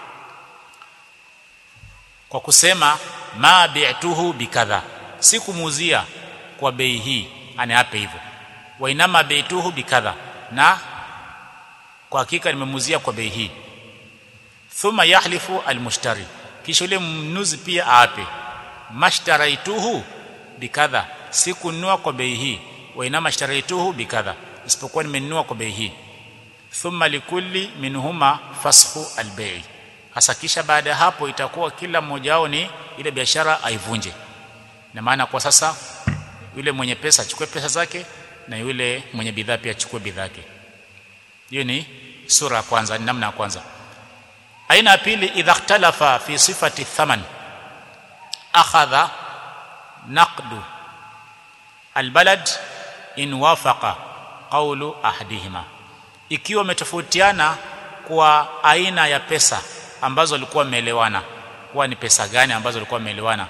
kwa kusema ma bi'tuhu bikadha sikumuuzia kwa bei hii aniape hivyo wa inama bi'tuhu bikadha na kwa hakika nimemuuzia kwa bei hii thumma yahlifu almushtari kisha yule mnuzi pia aape mashtaraituhu bikadha sikununua kwa bei hii wa inama ishtaraituhu bikadha isipokuwa nimenunua kwa bei hii thumma likulli minhuma fashu albei hasa kisha baada ya hapo itakuwa kila mmoja wao ni ile biashara aivunje na maana kwa sasa yule mwenye pesa achukue pesa zake na yule mwenye bidhaa pia achukue bidhaa yake hiyo ni sura ya kwanza ni namna ya kwanza aina ya pili idha ikhtalafa fi sifati thaman akhadha naqdu albalad in wafaqa qawlu ahadihima ikiwa umetofautiana kwa aina ya pesa ambazo walikuwa wameelewana kuwa ni pesa gani ambazo walikuwa wameelewana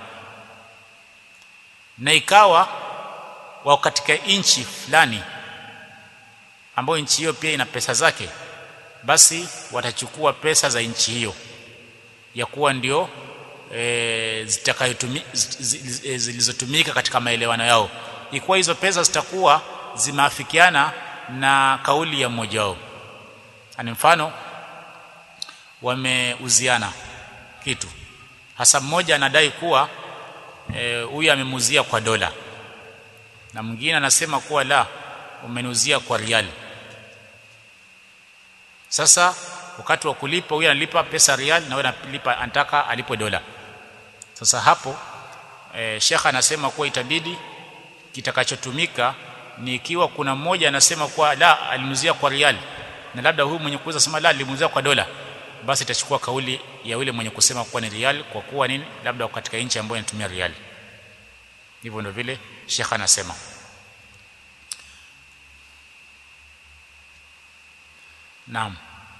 na ikawa wao katika nchi fulani ambayo nchi hiyo pia ina pesa zake basi watachukua pesa za nchi hiyo ya kuwa ndio e, zitakayotumika zilizotumika katika maelewano yao ikiwa hizo pesa zitakuwa zimeafikiana na kauli ya mmoja wao ani mfano wameuziana kitu hasa mmoja anadai kuwa huyu e, amemuzia kwa dola na mwingine anasema kuwa la umenuzia kwa riali sasa wakati wa kulipa huyu analipa pesa riali na wewe analipa anataka alipwe dola sasa hapo e, shekha anasema kuwa itabidi kitakachotumika ni ikiwa kuna mmoja anasema kuwa la alinuzia kwa riali na labda huyu mwenye kuuza sema la alimuzia kwa dola basi itachukua kauli ya yule mwenye kusema kuwa ni riali kwa kuwa nini labda katika nchi ambayo inatumia riali hivyo ndio vile shekha anasema Naam.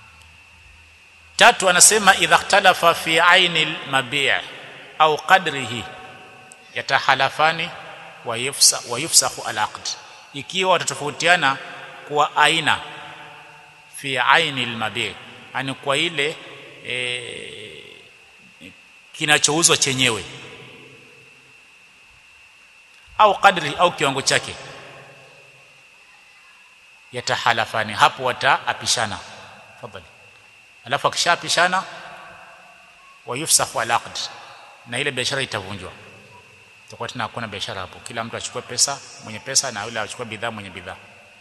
Tatu anasema idha ikhtalafa fi aini al-mabi' au qadrihi yatahalafani wa yufsa wa yufsahu al-aqd. Ikiwa watatofautiana kwa aina fi aini al-mabi' ani kwa ile e, kinachouzwa chenyewe au kadri au kiwango chake yatahalafani hapo wataapishana fadhali alafu akishaapishana wayufsahu alaqd na ile biashara itavunjwa itakuwa tena hakuna biashara hapo kila mtu achukue pesa mwenye pesa na yule achukue bidhaa mwenye bidhaa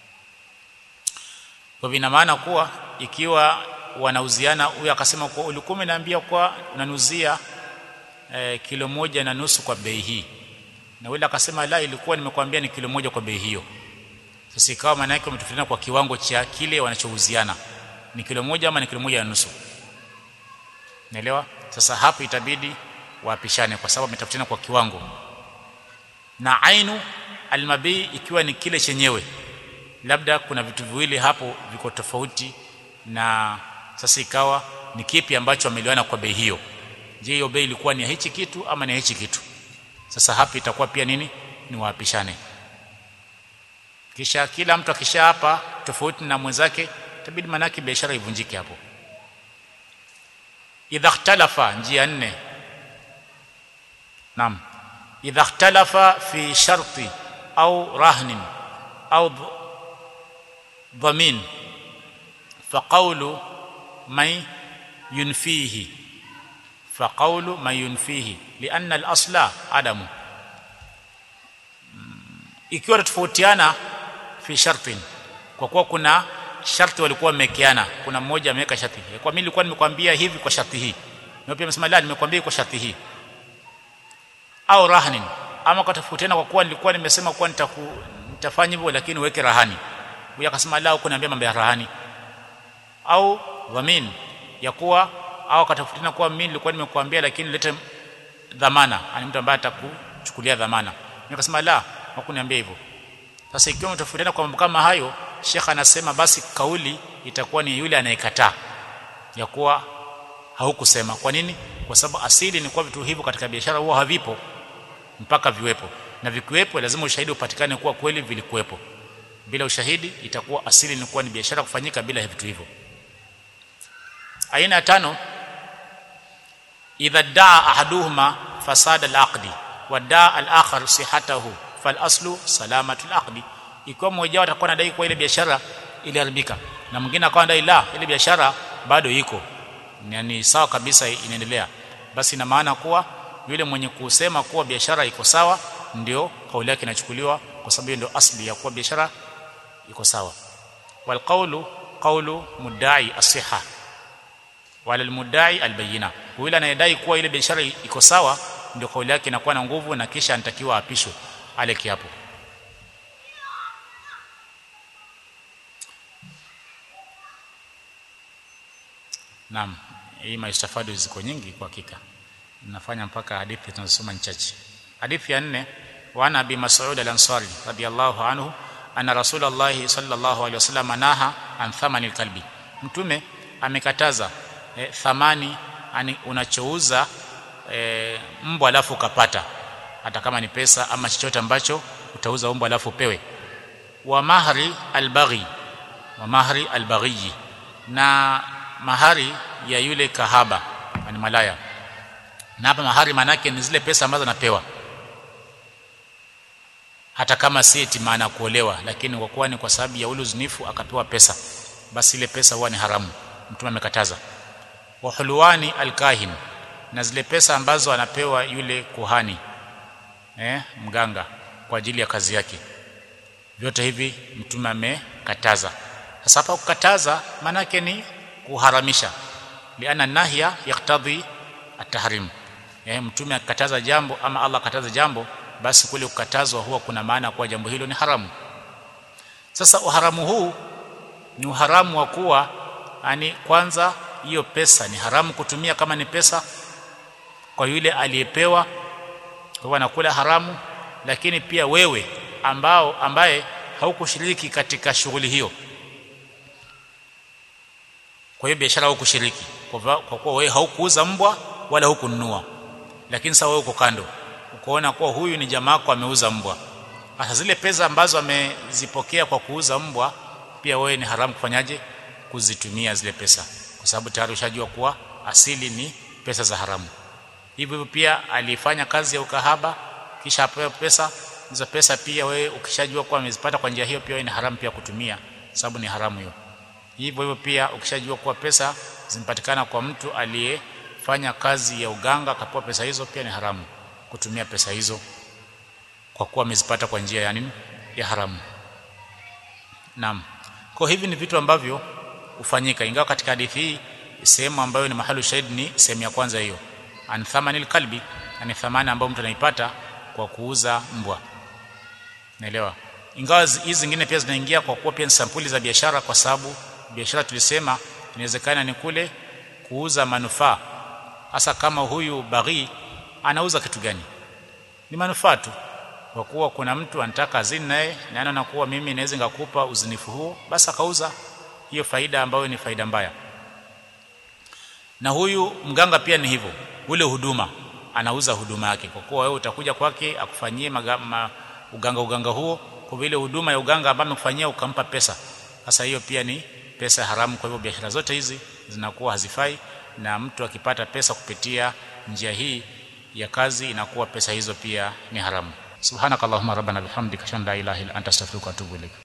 kwa ina maana kuwa ikiwa wanauziana huyu akasema kuwa ulikuwa umeniambia kuwa unanuzia eh, kilo moja na nusu kwa bei hii na yule akasema la ilikuwa nimekwambia ni kilo moja kwa bei hiyo sasa ikawa maana yake wametofautiana kwa kiwango cha kile wanachouziana ni kilo moja ama ni kilo moja na nusu naelewa sasa hapo itabidi waapishane kwa sababu wametofautiana kwa kiwango na ainu almabii ikiwa ni kile chenyewe labda kuna vitu viwili hapo viko tofauti na sasa ikawa ni kipi ambacho wameliwana kwa bei hiyo je hiyo bei ilikuwa ni ya hichi kitu ama ni ya hichi kitu sasa hapa itakuwa pia nini ni waapishane kisha kila mtu akisha hapa tofauti na mwenzake itabidi manaki biashara ivunjike hapo idha ikhtalafa njia nne naam idha ikhtalafa fi sharti au rahnin au dhamin فقول من ينفيه فقول من ينفيه لأن الأصل عدم ikiwa tofautiana fi shartin kwa kuwa kuna sharti walikuwa wamewekeana kuna mmoja ameweka sharti kwa mimi nilikuwa nimekwambia hivi kwa sharti hii na pia amesema la nimekwambia kwa sharti hii au rahnin ama kwa tofautiana kwa kuwa nilikuwa nimesema kuwa nitaku nitafanya hivyo lakini uweke rahani huyu akasema la huko niambia mambo ya rahani au dhamin ya kuwa au akatafutiana kuwa mimi nilikuwa nimekuambia lakini lete dhamana ani mtu ambaye atakuchukulia dhamana nikasema la hakuniambia hivyo sasa ikiwa mtafutiana kwa mambo kama hayo shekha anasema basi kauli itakuwa ni yule anayekataa ya kuwa haukusema kwa nini kwa sababu asili ni kuwa vitu hivyo katika biashara huwa havipo mpaka viwepo na vikiwepo lazima ushahidi upatikane kuwa kweli vilikuwepo bila ushahidi itakuwa asili ni kuwa ni biashara kufanyika bila vitu hivyo aina ya tano idha daa ahaduhuma fasada al-aqdi wa daa al-akhar sihatahu fal aslu salamatu al-aqdi ikiwa mmoja wao atakuwa anadai kwa ile biashara iliharibika na mwingine akawa anadai la ile biashara bado iko ni sawa kabisa inaendelea basi ina maana kuwa yule mwenye kusema kuwa biashara iko sawa ndio kauli yake inachukuliwa kwa sababu ndio asli ya kuwa biashara iko sawa wal qawlu qawlu mudda'i as-sihha wala al-mudda'i al-bayyina yule anayedai kuwa ile biashara iko sawa ndio kauli yake inakuwa na nguvu na kisha anatakiwa apishwe ale kiapo naam hii maistafadu ziko nyingi kwa hakika nafanya mpaka hadithi tunazosoma ni chache hadithi ya nne wa ana abi mas'ud al-ansari radiyallahu anhu anna rasulullah sallallahu alaihi wasallam naha an thamani kalbi mtume amekataza e, thamani ani unachouza e, mbwa alafu ukapata hata kama ni pesa ama chochote ambacho utauza mbwa alafu upewe wa mahri albaghi wa mahri albaghi na mahari ya yule kahaba ni malaya na hapa mahari manake ni zile pesa ambazo anapewa hata kama si eti maana kuolewa lakini kwa kuwa ni kwa sababu ya ule uzinifu akapewa pesa basi ile pesa huwa ni haramu mtume amekataza wa hulwani alkahin na zile pesa ambazo anapewa yule kuhani eh mganga kwa ajili ya kazi yake vyote hivi mtume amekataza sasa hapa kukataza manake ni kuharamisha liana nahya yaktadhi atahrim eh mtume akataza jambo ama Allah akataza jambo basi kule kukatazwa huwa kuna maana kuwa jambo hilo ni haramu sasa uharamu huu ni uharamu wa kuwa yani kwanza hiyo pesa ni haramu kutumia kama ni pesa kwa yule aliyepewa kwa anakula haramu lakini pia wewe ambao ambaye haukushiriki katika shughuli hiyo kwa hiyo biashara haukushiriki kwa kuwa wewe haukuuza mbwa wala hukununua lakini sasa wewe uko kando ukoona kuwa huyu ni jamaa yako ameuza mbwa sasa zile pesa ambazo amezipokea kwa kuuza mbwa pia wewe ni haramu kufanyaje kuzitumia zile pesa kwa sababu tayari ushajua kuwa asili ni pesa za haramu hivyo pia alifanya kazi ya ukahaba kisha apewa pesa hizo pesa pia wewe ukishajua kuwa amezipata kwa njia hiyo pia ni haramu pia kutumia sababu ni haramu hiyo hivyo hivyo pia ukishajua kuwa pesa zimepatikana kwa mtu aliyefanya kazi ya uganga akapewa pesa hizo pia ni haramu kutumia pesa hizo kwa kuwa amezipata kwa njia ya nini ya haramu naam kwa hivi ni vitu ambavyo hufanyika ingawa katika hadithi hii sehemu ambayo ni mahali shahidi ni sehemu ya kwanza hiyo an thamanil kalbi ni thamani ambayo mtu anaipata kwa kuuza mbwa naelewa ingawa hizi zingine pia zinaingia kwa kuwa pia ni sampuli za biashara kwa sababu biashara tulisema inawezekana ni kule kuuza manufaa hasa kama huyu baghi anauza kitu gani ni manufaa tu kwa kuwa kuna mtu anataka azini naye na anaona kuwa mimi naweza ngakupa uzinifu huo basi akauza hiyo faida ambayo ni faida mbaya na huyu mganga pia ni hivyo ule huduma anauza huduma yake kwa kuwa wewe utakuja kwake akufanyie ma, uganga uganga huo kwa vile huduma ya uganga ambayo amekufanyia ukampa pesa sasa hiyo pia ni pesa haramu kwa hivyo biashara zote hizi zinakuwa hazifai na mtu akipata pesa kupitia njia hii ya kazi inakuwa pesa hizo pia ni haramu subhanakallahumma rabbana bihamdika shalla ilaha illa anta astaghfiruka wa atubu ilaik